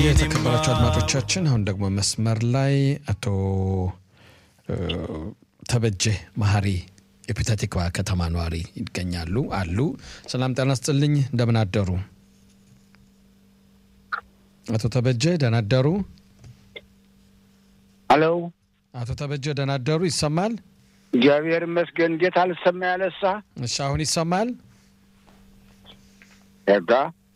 የተከበራቸው አድማጮቻችን አሁን ደግሞ መስመር ላይ አቶ ተበጀ መሀሪ የፔታቲክባ ከተማ ነዋሪ ይገኛሉ አሉ። ሰላም ጤና ስጥልኝ፣ እንደምን አደሩ? አቶ ተበጀ ደህና አደሩ? ሄሎ፣ አቶ ተበጀ ደህና አደሩ? ይሰማል? እግዚአብሔር ይመስገን። እንዴት አልሰማ ያለሳ? እሺ፣ አሁን ይሰማል? ጋ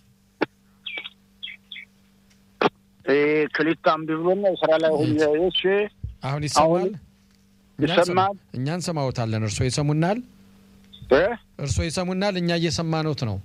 ክሊፕ አምቢ ብሎ ነው ስራ ላይ ሁኜ። እሺ፣ አሁን ይሰማል? ይሰማል? እኛ እንሰማዎታለን። እርስዎ ይሰሙናል? እ እርስዎ ይሰሙናል? እኛ እየሰማኖት ነው።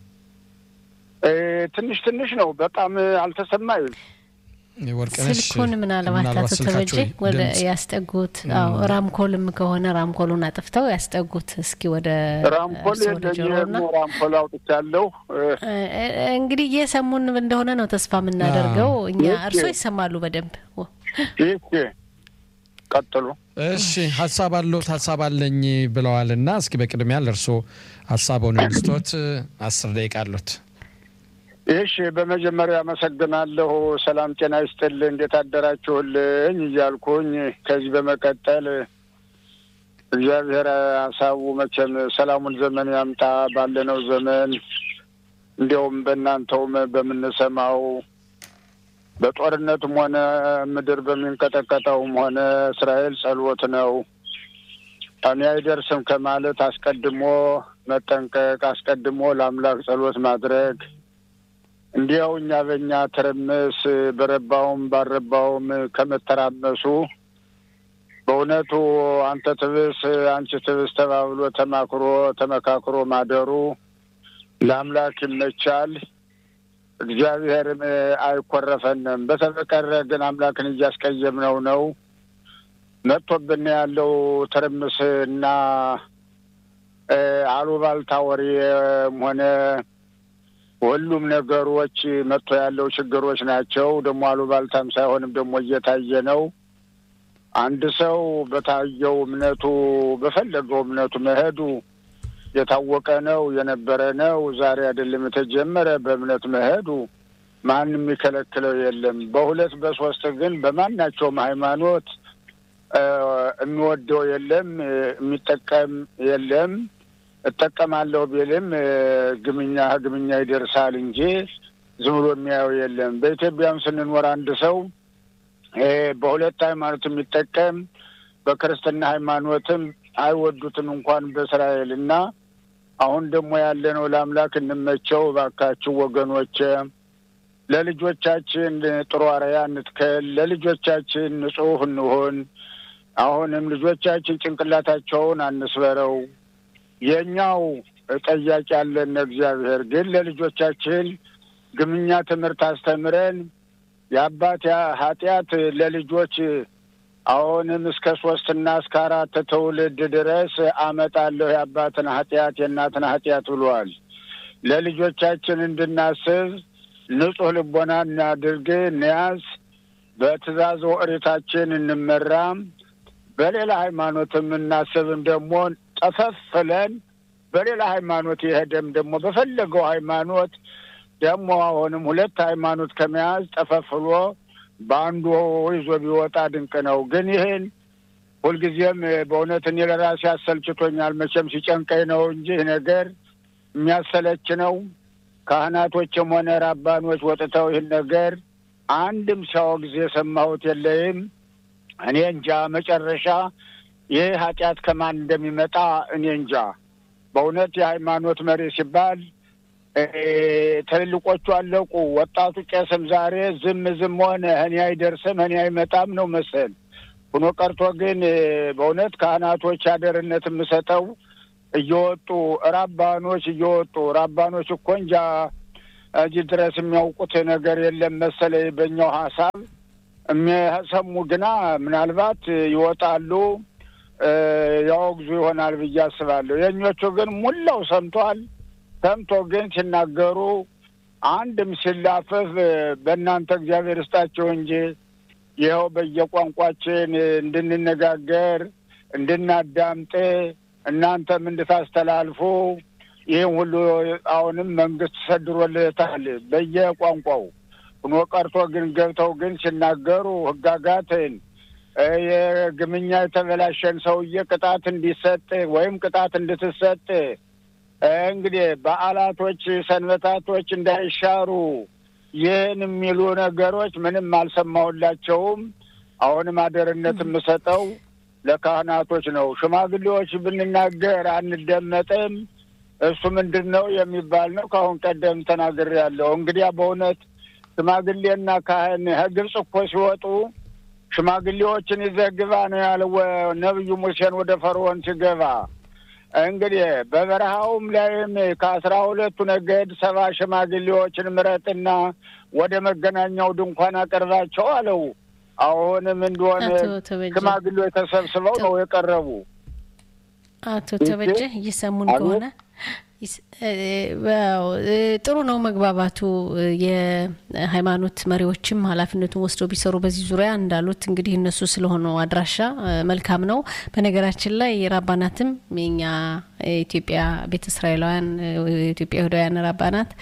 እ ትንሽ ትንሽ ነው፣ በጣም አልተሰማኝም። ወርቅነሽ ስልኩን ምናልባት አቶ ተበጀ ወደ ያስጠጉት። አዎ ራምኮልም ከሆነ ራምኮሉን አጥፍተው ያስጠጉት እስኪ ወደ ራምፖል እርስዎ ወደ ጆሮና የለኝም። ራምፖል አውጥቻለሁ። እ እንግዲህ እየሰሙን እንደሆነ ነው ተስፋ የምናደርገው እኛ። እሺ። እርስዎ ይሰማሉ በደንብ ይህ ቀጥሉ። እሺ ሀሳብ አለዎት? ሀሳብ አለኝ ብለዋል እና እስኪ በቅድሚያ ለእርስዎ ሀሳቡን እንስቶት አስር ደቂቃ አሉት። እሺ በመጀመሪያ አመሰግናለሁ። ሰላም ጤና ይስጥልኝ፣ እንዴት አደራችሁልኝ እያልኩኝ ከዚህ በመቀጠል እግዚአብሔር ሀሳቡ መቼም ሰላሙን ዘመን ያምጣ ባለነው ዘመን እንዲያውም በእናንተውም በምንሰማው በጦርነትም ሆነ ምድር በሚንቀጠቀጠውም ሆነ እስራኤል ጸሎት ነው። እኔ አይደርስም ከማለት አስቀድሞ መጠንቀቅ፣ አስቀድሞ ለአምላክ ጸሎት ማድረግ እንዲያው እኛ በእኛ ትርምስ በረባውም ባልረባውም ከመተራመሱ በእውነቱ አንተ ትብስ አንቺ ትብስ ተባብሎ ተማክሮ ተመካክሮ ማደሩ ለአምላክ ይመቻል። እግዚአብሔርም አይኮረፈንም። በተበቀረ ግን አምላክን እያስቀየምነው ነው። መጥቶብን ያለው ትርምስ እና እ አሉባልታ ወሬም ሆነ ሁሉም ነገሮች መጥቶ ያለው ችግሮች ናቸው። ደግሞ አሉባልታም ሳይሆንም ደግሞ እየታየ ነው። አንድ ሰው በታየው እምነቱ በፈለገው እምነቱ መሄዱ የታወቀ ነው፣ የነበረ ነው። ዛሬ አይደለም የተጀመረ። በእምነት መሄዱ ማንም የሚከለክለው የለም። በሁለት በሶስት ግን በማናቸውም ሃይማኖት እ የሚወደው የለም፣ የሚጠቀም የለም። እጠቀማለሁ ቢልም እ ግምኛ ግምኛ ይደርሳል እንጂ ዝም ብሎ የሚያየው የለም። በኢትዮጵያም ስንኖር አንድ ሰው እ በሁለት ሃይማኖት የሚጠቀም በክርስትና ሃይማኖትም አይወዱትም እንኳን በእስራኤል እና አሁን ደግሞ ያለነው ለአምላክ እንመቸው እባካችሁ ወገኖች፣ ለልጆቻችን ጥሩ አርአያ እንትከል፣ ለልጆቻችን ንጹሕ እንሆን። አሁንም ልጆቻችን ጭንቅላታቸውን አንስበረው። የእኛው ጠያቂ ያለን እግዚአብሔር ግን ለልጆቻችን ግምኛ ትምህርት አስተምረን የአባት ኃጢአት ለልጆች አሁንም እስከ ሶስትና እስከ አራት ትውልድ ድረስ አመጣለሁ የአባትን ኃጢአት የእናትን ኃጢአት ብሏል። ለልጆቻችን እንድናስብ ንጹሕ ልቦና እናድርግ፣ እንያዝ፣ በትእዛዝ ኦሪታችን እንመራም። በሌላ ሃይማኖትም እናስብም ደግሞ ጠፈፍለን በሌላ ሃይማኖት የሄደም ደግሞ በፈለገው ሃይማኖት ደግሞ አሁንም ሁለት ሃይማኖት ከመያዝ ጠፈፍሎ በአንዱ ይዞ ቢወጣ ድንቅ ነው። ግን ይህን ሁልጊዜም በእውነት እኔ ለራሴ አሰልችቶኛል። መቼም ሲጨንቀኝ ነው እንጂ ይህ ነገር የሚያሰለች ነው። ካህናቶችም ሆነ ራባኖች ወጥተው ይህን ነገር አንድም ሲያወግዝ የሰማሁት የለይም። እኔ እንጃ መጨረሻ ይህ ኃጢአት ከማን እንደሚመጣ እኔ እንጃ። በእውነት የሃይማኖት መሪ ሲባል እ ትልልቆቹ አለቁ። ወጣቱ ቄስም ዛሬ ዝም ዝም ሆነ። እኔ አይደርስም እኔ አይመጣም ነው መሰል ሆኖ ቀርቶ ግን እ በእውነት ካህናቶች አደርነት የምሰጠው እየወጡ ራባኖች እየወጡ ራባኖች እኮ እንጃ እዚህ ድረስ የሚያውቁት ነገር የለም መሰለኝ በእኛው ሀሳብ የሚሰሙ ግና ምናልባት ይወጣሉ እ ያወግዙ ይሆናል ብዬ አስባለሁ። የእኞቹ ግን ሙላው ሰምቷል። ሰምቶ ግን ሲናገሩ አንድም ሲላፈፍ በእናንተ እግዚአብሔር ይስጣቸው እንጂ ይኸው በየቋንቋችን እንድንነጋገር እንድናዳምጥ እናንተም እንድታስተላልፉ ይህም ሁሉ አሁንም መንግስት ሰድሮልታል በየቋንቋው ሁኖ ቀርቶ ግን ገብተው ግን ሲናገሩ ህጋጋትን የግምኛ የተበላሸን ሰውዬ ቅጣት እንዲሰጥ ወይም ቅጣት እንድትሰጥ እንግዲህ በዓላቶች፣ ሰንበታቶች እንዳይሻሩ ይህን የሚሉ ነገሮች ምንም አልሰማሁላቸውም። አሁንም አደርነት የምሰጠው ለካህናቶች ነው። ሽማግሌዎች ብንናገር አንደመጥም። እሱ ምንድን ነው የሚባል ነው። ከአሁን ቀደም ተናግሬያለሁ። እንግዲያ በእውነት ሽማግሌና ካህን ከግብፅ እኮ ሲወጡ ሽማግሌዎችን ይዘህ ግባ ነው ያለው ነቢዩ ሙሴን ወደ ፈርዖን ሲገባ። እንግዲህ በበረሃውም ላይም ከአስራ ሁለቱ ነገድ ሰባ ሽማግሌዎችን ምረጥና ወደ መገናኛው ድንኳን አቀርባቸው አለው። አሁንም እንደሆነ ሽማግሌዎች ተሰብስበው ነው የቀረቡ። አቶ ተበጀ እየሰሙን ከሆነ ጥሩ ነው መግባባቱ። የሃይማኖት መሪዎችም ኃላፊነቱን ወስደው ቢሰሩ በዚህ ዙሪያ እንዳሉት እንግዲህ እነሱ ስለሆኑ አድራሻ መልካም ነው። በነገራችን ላይ ራባናትም የኛ የኢትዮጵያ ቤተ እስራኤላውያን የኢትዮጵያ ይሁዳውያን ራባናት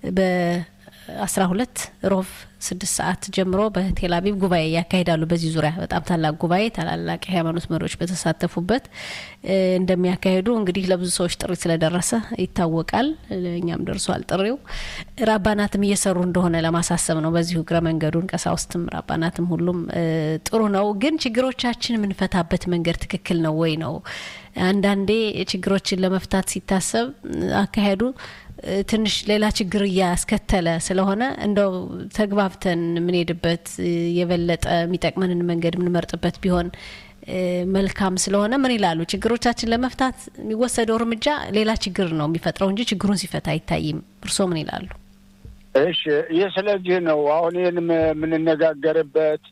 በአስራ ሁለት ሮብ ስድስት ሰዓት ጀምሮ በቴል አቪቭ ጉባኤ ያካሂዳሉ። በዚህ ዙሪያ በጣም ታላቅ ጉባኤ ታላላቅ የሃይማኖት መሪዎች በተሳተፉበት እንደሚያካሂዱ እንግዲህ ለብዙ ሰዎች ጥሪ ስለደረሰ ይታወቃል። እኛም ደርሷል ጥሪው። ራባናትም እየሰሩ እንደሆነ ለማሳሰብ ነው። በዚሁ እግረ መንገዱን ቀሳውስትም ራባናትም ሁሉም ጥሩ ነው። ግን ችግሮቻችን የምንፈታበት መንገድ ትክክል ነው ወይ ነው? አንዳንዴ ችግሮችን ለመፍታት ሲታሰብ አካሄዱ ትንሽ ሌላ ችግር እያስከተለ ስለሆነ እንደው ተግባብተን የምንሄድበት የበለጠ የሚጠቅመንን መንገድ የምንመርጥበት ቢሆን መልካም ስለሆነ ምን ይላሉ? ችግሮቻችን ለመፍታት የሚወሰደው እርምጃ ሌላ ችግር ነው የሚፈጥረው እንጂ ችግሩን ሲፈታ አይታይም። እርስዎ ምን ይላሉ? እሺ፣ ይህ ስለዚህ ነው አሁን ይህን የምንነጋገርበት።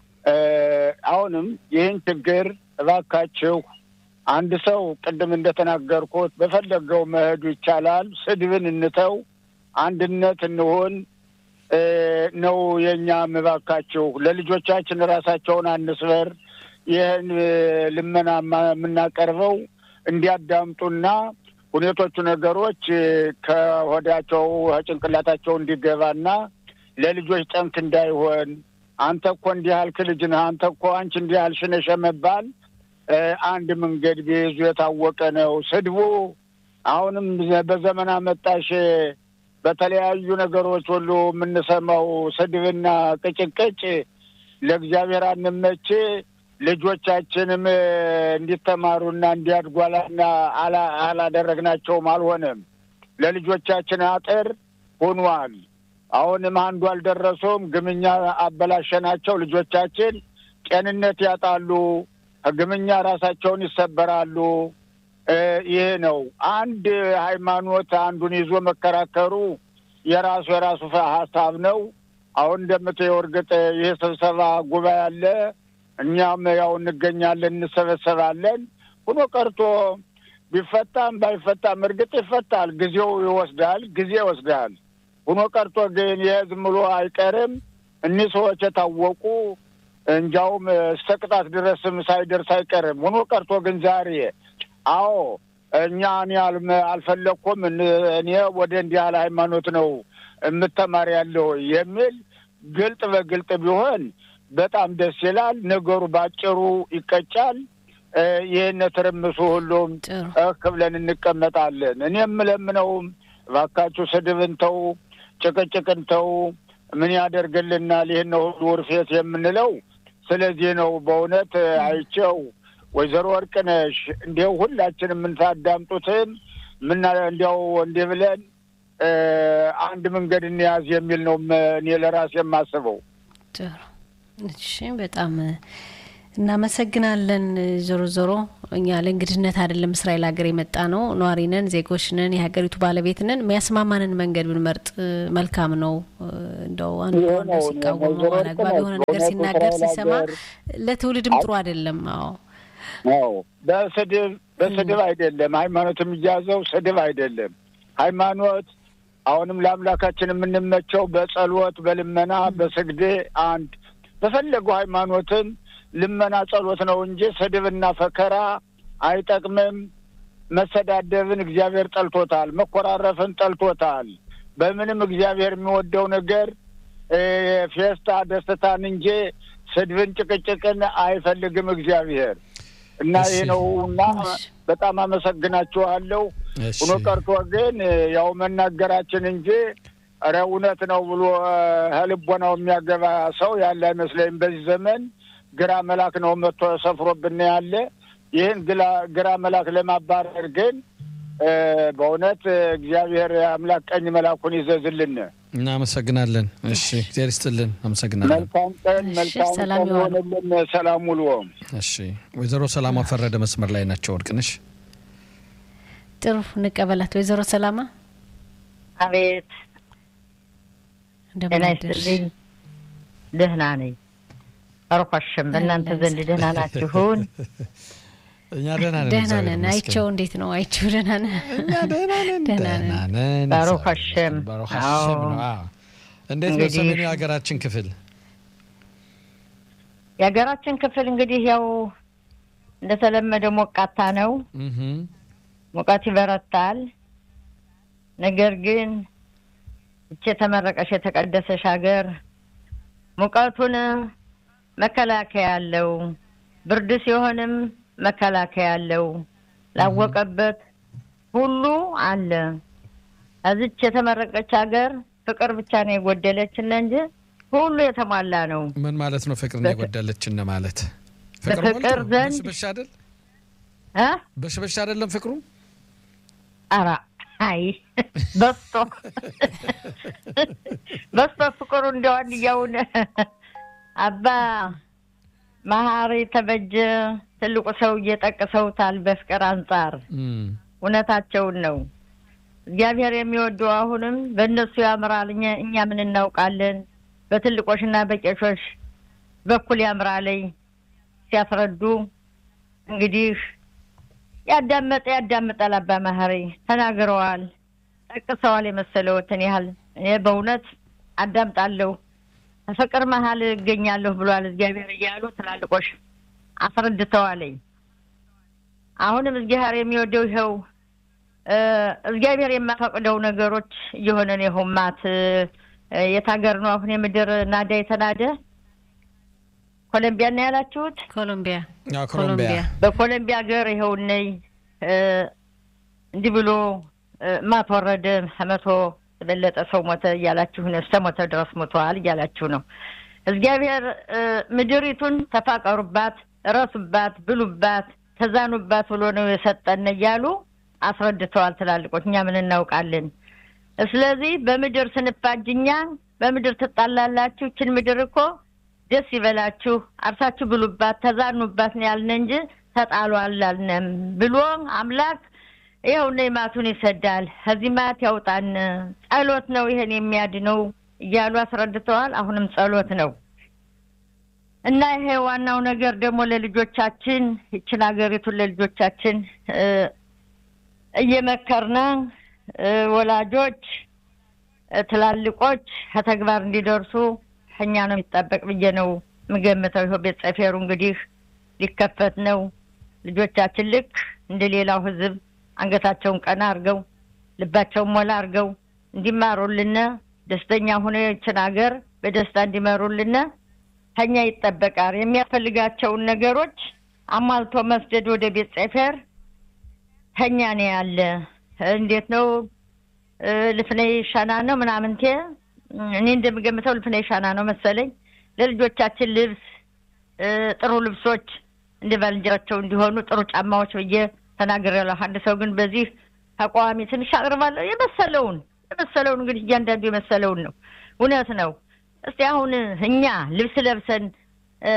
አሁንም ይህን ችግር እባካችሁ አንድ ሰው ቅድም እንደተናገርኩት በፈለገው መሄዱ ይቻላል። ስድብን እንተው፣ አንድነት እንሆን ነው የእኛ እባካችሁ። ለልጆቻችን ራሳቸውን አንስበር። ይህን ልመና የምናቀርበው እንዲያዳምጡና ሁኔቶቹ ነገሮች ከሆዳቸው ከጭንቅላታቸው እንዲገባና ለልጆች ጠንክ እንዳይሆን አንተ እኮ እንዲህ ያልክ ልጅ ነህ፣ አንተ እኮ አንቺ እንዲህ ያልሽ ነሽ መባል አንድ መንገድ ቢይዙ የታወቀ ነው። ስድቡ አሁንም በዘመን አመጣሽ በተለያዩ ነገሮች ሁሉ የምንሰማው ስድብና ቅጭቅጭ ለእግዚአብሔር አንመች። ልጆቻችንም እንዲተማሩና እንዲያድጓላና አላደረግናቸውም፣ አልሆነም። ለልጆቻችን አጥር ሆኗል። አሁንም አንዱ አልደረሱም። ግምኛ አበላሸናቸው። ልጆቻችን ጤንነት ያጣሉ። ግምኛ ራሳቸውን ይሰበራሉ። ይህ ነው አንድ ሃይማኖት አንዱን ይዞ መከራከሩ የራሱ የራሱ ሀሳብ ነው። አሁን እንደምትየው እርግጥ ይህ ስብሰባ ጉባኤ አለ። እኛም ያው እንገኛለን፣ እንሰበሰባለን። ሁኖ ቀርቶ ቢፈታም ባይፈታም እርግጥ ይፈታል። ጊዜው ይወስዳል፣ ጊዜ ይወስዳል። ሁኖ ቀርቶ ግን ይህ ዝም ብሎ አይቀርም። እኒህ ሰዎች የታወቁ እንጃውም እስከ ቅጣት ድረስም ሳይደርስ አይቀርም። ሆኖ ቀርቶ ግን ዛሬ አዎ እኛ እኔ አልፈለግኩም እኔ ወደ እንዲህ ያለ ሃይማኖት ነው የምተማር ያለው የሚል ግልጥ በግልጥ ቢሆን በጣም ደስ ይላል። ነገሩ ባጭሩ ይቀጫል። ይህን ትርምሱ ሁሉም እክ ብለን እንቀመጣለን። እኔ የምለምነውም እባካችሁ ስድብን ተው፣ ጭቅጭቅን ተው። ምን ያደርግልናል? ይህን ሁሉ ውርፌት የምንለው ስለዚህ ነው። በእውነት አይቼው ወይዘሮ ወርቅነሽ እንዲያው ሁላችን የምንታዳምጡትም ምና እንዲያው እንዲህ ብለን አንድ መንገድ እንያዝ የሚል ነው እኔ ለራሴ የማስበው። ጥሩ እሺ፣ በጣም እናመሰግናለን። ዞሮ ዞሮ እኛ ለእንግድነት አይደለም እስራኤል ሀገር የመጣ ነው። ነዋሪ ነን፣ ዜጎች ነን፣ የሀገሪቱ ባለቤት ነን። የሚያስማማንን መንገድ ብንመርጥ መልካም ነው። እንደው አንዱ አንዱ ሲቃወሙ አላግባብ የሆነ ነገር ሲናገር ሲሰማ ለትውልድም ጥሩ አይደለም። አዎ አዎ፣ በስድብ በስድብ አይደለም ሃይማኖት የሚያዘው ስድብ አይደለም። ሃይማኖት አሁንም ለአምላካችን የምንመቸው በጸሎት በልመና በስግዴ አንድ በፈለገው ሃይማኖትም ልመና ጸሎት ነው እንጂ ስድብና ፈከራ አይጠቅምም። መሰዳደብን እግዚአብሔር ጠልቶታል። መኮራረፍን ጠልቶታል። በምንም እግዚአብሔር የሚወደው ነገር ፌስታ ደስታን እንጂ ስድብን፣ ጭቅጭቅን አይፈልግም እግዚአብሔር እና ይህ ነው እና በጣም አመሰግናችኋለሁ። ሁኖ ቀርቶ ግን ያው መናገራችን እንጂ ኧረ እውነት ነው ብሎ ከልቦናው የሚያገባ ሰው ያለ አይመስለኝም። በዚህ ዘመን ግራ መላክ ነው መጥቶ ሰፍሮብን ያለ። ይህን ግራ መላክ ለማባረር ግን በእውነት እግዚአብሔር አምላክ ቀኝ መላኩን ይዘዝልን። እናመሰግናለን። እሺ እግዚአብሔር ይስጥልን። አመሰግናለን። መልካም ቀን፣ መልካም ቀን የሆነልን። ሰላም ውሎ። እሺ ወይዘሮ ሰላማ ፈረደ መስመር ላይ ናቸው። ወርቅነሽ ጥሩ እንቀበላት። ወይዘሮ ሰላማ አቤት ደህና ይስጥልኝ። ደህና ነኝ። አርኳሽም በእናንተ ዘንድ ደህና ናችሁን? እኛ ደህና ነን። ደህና ነን። አይቸው እንዴት ነው? አይቸው ደህና ነን። እኛ ደህና ነን። ደህና ደህና ነን። ነን። ባሩክ ሀሸም። ባሩክ ሀሸም ነው። አዎ። እንዴት ነው እንግዲህ- ሰሜኑ የሀገራችን ክፍል? የሀገራችን ክፍል እንግዲህ ያው እንደተለመደ ሞቃታ ነው። እህ ሙቀት ይበረታል። ነገር ግን እቺ የተመረቀሽ የተቀደሰሽ ሀገር ሙቀቱን መከላከያ አለው፣ ብርድ ሲሆንም መከላከያ አለው። ላወቀበት ሁሉ አለ። እዚች የተመረቀች ሀገር ፍቅር ብቻ ነው የጎደለችን እንጂ ሁሉ የተሟላ ነው። ምን ማለት ነው? ፍቅርን በፍ- የጎደለችን ማለት በፍቅር ሞልቶ ነው? ዘንድ- በሽበሽ አይደል? እ በሽበሽ አይደለም ፍቅሩ ኧረ አይ በስቶ በስቶ ፍቅሩ እንዲያው አንድያውን አባ መሀሪ ተበጀ ትልቁ ሰውዬ ጠቅሰውታል። በፍቅር አንጻር እም፣ እውነታቸውን ነው። እግዚአብሔር የሚወደው አሁንም በእነሱ ያምራል። እኛ እኛ ምን እናውቃለን? በትልቆችና በቄሾች በኩል ያምራለኝ ሲያስረዱ እንግዲህ ያዳመጠ ያዳምጣል። አባ መሀሪ ተናግረዋል፣ ጠቅሰዋል። የመሰለዎትን ያህል እኔ በእውነት አዳምጣለሁ። በፍቅር መሀል እገኛለሁ ብሏል እግዚአብሔር እያሉ ትላልቆች አስረድተዋለኝ። አሁንም እግዚአብሔር የሚወደው ይኸው እ እግዚአብሔር የማፈቅደው ነገሮች እየሆነ ነው። ይኸው ማት እ የት ሀገር ነው አሁን የምድር ናዳ የተናደ ኮሎምቢያ ነው ያላችሁት? ኮሎምቢያ አዎ፣ ኮሎምቢያ በኮሎምቢያ ሀገር ይኸው ነይ እ እንዲህ ብሎ እ ማት ወረደ ከመቶ የበለጠ ሰው ሞተ እያላችሁ ነው። እስከ ሞተ ድረስ ሞተዋል እያላችሁ ነው። እግዚአብሔር እ ምድሪቱን ተፋቀሩባት፣ እረሱባት፣ ብሉባት፣ ተዛኑባት ብሎ ነው የሰጠን እያሉ አስረድተዋል ትላልቆች። እኛ ምን እናውቃለን? ስለዚህ በምድር ስንፋጅ እኛ በምድር ትጣላላችሁ። ይችን ምድር እኮ ደስ ይበላችሁ፣ አርሳችሁ ብሉባት፣ ተዛኑባት ነው ያልን እንጂ ተጣሉ አላልንም ብሎ አምላክ ይኸው እነ ማቱን ይሰዳል። ከዚህ ማት ያውጣን። ጸሎት ነው ይሄን የሚያድነው እያሉ አስረድተዋል። አሁንም ጸሎት ነው እና ይሄ ዋናው ነገር ደግሞ ለልጆቻችን ይችን ሀገሪቱን ለልጆቻችን እ እየመከርነ እ ወላጆች እ ትላልቆች ከተግባር እንዲደርሱ ከኛ ነው የሚጠበቅ ብዬ ነው የምገምተው። ይኸው ቤት ጸፌሩ እንግዲህ ሊከፈት ነው። ልጆቻችን ልክ እንደ ሌላው ሕዝብ አንገታቸውን ቀና አድርገው ልባቸውን ሞላ አድርገው እንዲማሩልነ ደስተኛ ሆነ ይችን ሀገር በደስታ እንዲመሩልነ ከኛ ይጠበቃል። የሚያስፈልጋቸውን ነገሮች አሟልቶ መስደድ ወደ ቤት ጸፌር ከኛ ነው ያለ። እንዴት ነው እ ልፍነይ ሻና ነው ምናምንቴ እኔ እንደምገምተው ልፍነይ ሻና ነው መሰለኝ። ለልጆቻችን ልብስ እ ጥሩ ልብሶች እንደ ባልንጀራቸው እንዲሆኑ ጥሩ ጫማዎች ብዬ ተናግሬያለሁ። አንድ ሰው ግን በዚህ ተቃዋሚ ትንሽ አቅርባለሁ። የመሰለውን የመሰለውን እንግዲህ እያንዳንዱ የመሰለውን ነው። እውነት ነው። እስቲ አሁን እኛ ልብስ ለብሰን እ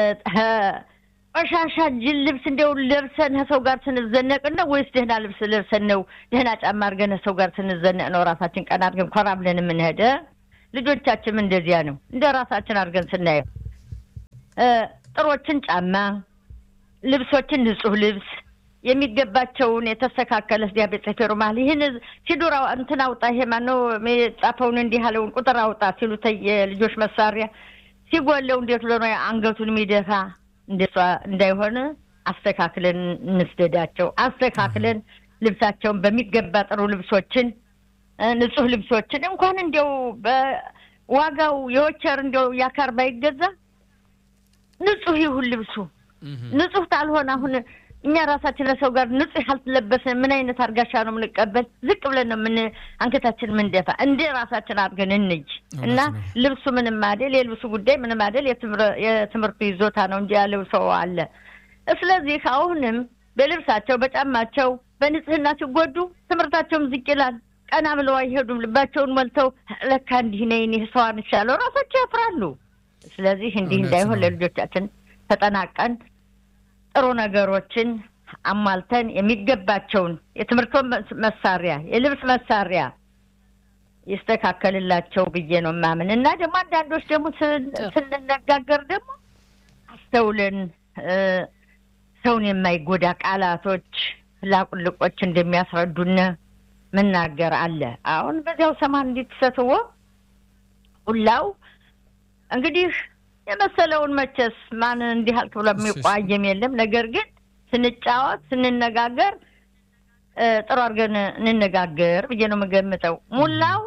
ቆሻሻ ጅል ልብስ እንደው ለብሰን ከሰው ጋር ስንዘነቅ ነው ወይስ ደህና ልብስ ለብሰን ነው ደህና ጫማ አድርገን ከሰው ጋር ስንዘነቅ ነው ራሳችን ቀና አድርገን ኮራ ብለን የምንሄደ? ልጆቻችንም እንደዚያ ነው። እንደ ራሳችን አድርገን ስናየው እ ጥሮችን ጫማ ልብሶችን ንጹህ ልብስ የሚገባቸውን የተስተካከለ ስዲያ ቤት ጸፌሩ መሀል ይህን ሲዱራ እንትን አውጣ ይሄ ማነው የጻፈውን እንዲህ ያለውን ቁጥር አውጣ ሲሉት የልጆች መሳሪያ ሲጎለው እንዴት ብሎ ነው አንገቱን የሚደፋ እንደሷ እንዳይሆን አስተካክለን እንስደዳቸው። አስተካክለን ልብሳቸውን በሚገባ ጥሩ ልብሶችን እ ንጹህ ልብሶችን እንኳን እንዲያው ዋጋው የወቸር እንዲያው ያካር ባይገዛ ንጹህ ይሁን ልብሱ። ንጹህ ታልሆነ አሁን እኛ ራሳችን ለሰው ጋር ንጹህ ያልተለበስን ምን አይነት አርጋሻ ነው የምንቀበል? ዝቅ ብለን ነው ምን አንገታችን ምንደፋ። እንደ ራሳችን አድርገን እንጅ እና ልብሱ ምንም አይደል፣ የልብሱ ጉዳይ ምንም አይደል፣ የትምህርቱ ይዞታ ነው እንጂ ያለው ሰው አለ። ስለዚህ አሁንም በልብሳቸው በጫማቸው በንጽህናቸው ጎዱ፣ ትምህርታቸውም ዝቅ ይላል። ቀና ብለው አይሄዱም። ልባቸውን ሞልተው ለካ እንዲህ ነኝ እኔ ሰው አንሻለሁ ራሳቸው ያፍራሉ። ስለዚህ እንዲህ እንዳይሆን ለልጆቻችን ተጠናቀን ጥሩ ነገሮችን አሟልተን የሚገባቸውን የትምህርት መሳሪያ፣ የልብስ መሳሪያ ይስተካከልላቸው ብዬ ነው ማምን እና ደግሞ አንዳንዶች ደግሞ ስንነጋገር ደግሞ አስተውለን ሰውን የማይጎዳ ቃላቶች ላቁልቆች እንደሚያስረዱን መናገር አለ። አሁን በዚያው ሰማን እንዲትሰትዎ ሁላው እንግዲህ የመሰለውን መቼስ ማን እንዲህ አልክ ብሎ የሚቋየም የለም። ነገር ግን ስንጫወት ስንነጋገር ጥሩ አድርገን እንነጋገር ብዬ ነው የምገምተው። ሙላው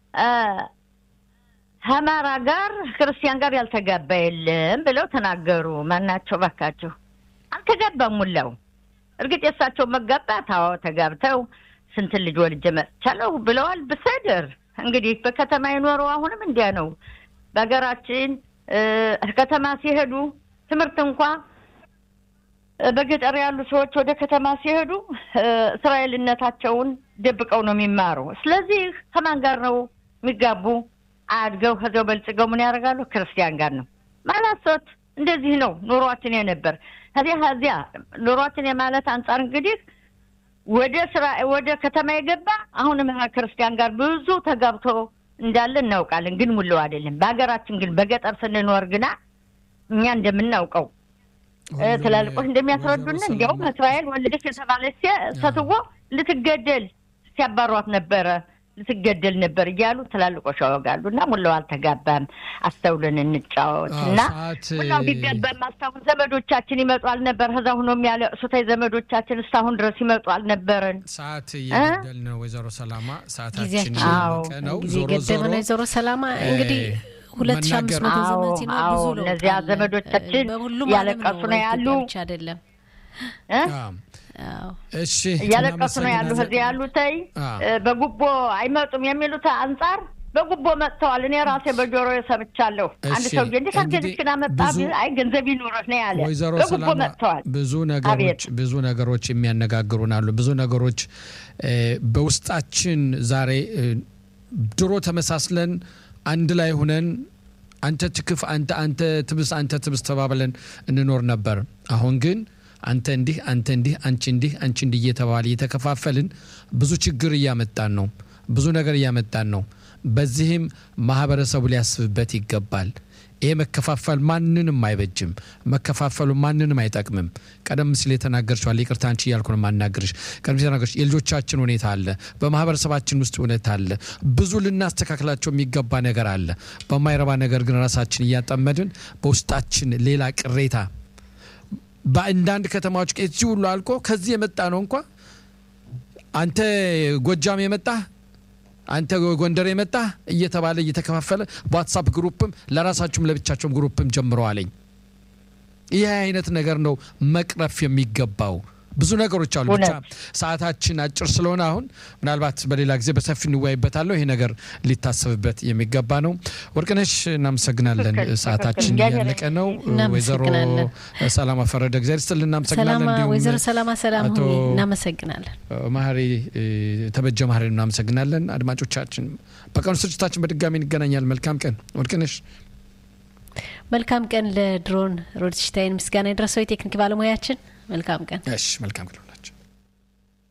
ከአማራ ጋር ክርስቲያን ጋር ያልተጋባ የለም ብለው ተናገሩ። ማናቸው ባካቸው? አልተጋባም ሙላው። እርግጥ የእሳቸው መጋባት አዎ ተጋብተው ስንት ልጅ ወልጄ መጥቻለሁ ብለዋል። ብሰድር እንግዲህ በከተማ የኖረው አሁንም እንዲያ ነው። በሀገራችን ከተማ ሲሄዱ ትምህርት እንኳ በገጠር ያሉ ሰዎች ወደ ከተማ ሲሄዱ እስራኤልነታቸውን ደብቀው ነው የሚማሩ። ስለዚህ ከማን ጋር ነው የሚጋቡ? አድገው ከዚያው በልጽገው ምን ያደርጋሉ? ክርስቲያን ጋር ነው ማላሶት። እንደዚህ ነው ኑሯችን የነበር ከዚያ ከዚያ ኑሯችን የማለት አንጻር እንግዲህ ወደ ስራ ወደ ከተማ የገባ አሁንም ክርስቲያን ጋር ብዙ ተጋብቶ እንዳለ እናውቃለን። ግን ሙሉ አይደለም። በሀገራችን ግን በገጠር ስንኖር ግና እኛ እንደምናውቀው ትላልቆች እንደሚያስረዱን እንዲያውም እስራኤል ወለደች የተባለች ሴትዮ ልትገደል ሲያባሯት ነበረ ልትገደል ነበር እያሉ ትላልቆች ያወጋሉ። እና ሙላው አልተጋባም። አስተውለን እንጫወት እና ሙላው ቢጋባም አስታሁን ዘመዶቻችን ይመጡ አልነበር? ከዛ ሁኖ የሚያለቅሱት ዘመዶቻችን እስካሁን ድረስ ይመጡ አልነበረን? ሰዓት እየገደል ነው። ወይዘሮ ሰላማ ሰዓታችን ነው። ጊዜ ገደብ ነው። ወይዘሮ ሰላማ እንግዲህ ሁለት ሺህ አምስት መቶ ዘመን ሲኖር ብዙ ለውጥ እነዚያ ዘመዶቻችን ያለቀሱ ነው ያሉ አይደለም እሺ እያለቀሱ ነው ያሉ ከዚህ ያሉተይ በጉቦ አይመጡም የሚሉት አንጻር በጉቦ መጥተዋል። እኔ ራሴ በጆሮ ሰምቻለሁ። አንድ ሰውዬ እንዴት አርገንችን አመጣ አይ ገንዘብ ይኑረህ ነው ያለ። ወይዘሮ በጉቦ ሰላማ መጥተዋል። ብዙ ነገሮች ብዙ ነገሮች የሚያነጋግሩን አሉ። ብዙ ነገሮች በውስጣችን ዛሬ ድሮ ተመሳስለን አንድ ላይ ሁነን አንተ ትክፍ አንተ አንተ ትብስ አንተ ትብስ ተባብለን እንኖር ነበር። አሁን ግን አንተ እንዲህ አንተ እንዲህ አንቺ እንዲህ አንቺ እንዲህ እየተባለ እየተከፋፈልን ብዙ ችግር እያመጣን ነው። ብዙ ነገር እያመጣን ነው። በዚህም ማህበረሰቡ ሊያስብበት ይገባል። ይሄ መከፋፈል ማንንም አይበጅም። መከፋፈሉ ማንንም አይጠቅምም። ቀደም ሲል የተናገርችዋል። ይቅርታ አንቺ እያልኩ ነው የማናገርሽ። ቀደም ሲል የተናገርሽ የልጆቻችን ሁኔታ አለ፣ በማህበረሰባችን ውስጥ ሁኔታ አለ። ብዙ ልናስተካክላቸው የሚገባ ነገር አለ። በማይረባ ነገር ግን ራሳችን እያጠመድን በውስጣችን ሌላ ቅሬታ በአንዳንድ ከተማዎች ከዚህ ሁሉ አልቆ ከዚህ የመጣ ነው እንኳ አንተ ጎጃም የመጣ አንተ ጎንደር የመጣ እየተባለ እየተከፋፈለ በዋትሳፕ ግሩፕም ለራሳችሁም ለብቻቸውም ግሩፕም ጀምረዋለኝ። ይህ አይነት ነገር ነው መቅረፍ የሚገባው። ብዙ ነገሮች አሉ። ብቻ ሰዓታችን አጭር ስለሆነ አሁን ምናልባት በሌላ ጊዜ በሰፊ እንወያይበታለሁ። ይሄ ነገር ሊታሰብበት የሚገባ ነው። ወርቅነሽ እናመሰግናለን። ሰዓታችን እያለቀ ነው። ወይዘሮ ሰላማ ፈረደ እግዚአብሔር ይስጥልን እናመሰግናለን። እንዲሁም ወይዘሮ ሰላማ ሰላም ሁኚ እናመሰግናለን። ማህሪ ተበጀ ማህሪ እናመሰግናለን። አድማጮቻችን በቀኑ ስርጭታችን በድጋሚ እንገናኛል። መልካም ቀን ወርቅነሽ። መልካም ቀን ለድሮን ሮድሽታይን ምስጋና የደረሰው የቴክኒክ ባለሙያችን መልካም ቀን። እሺ መልካም ቀን።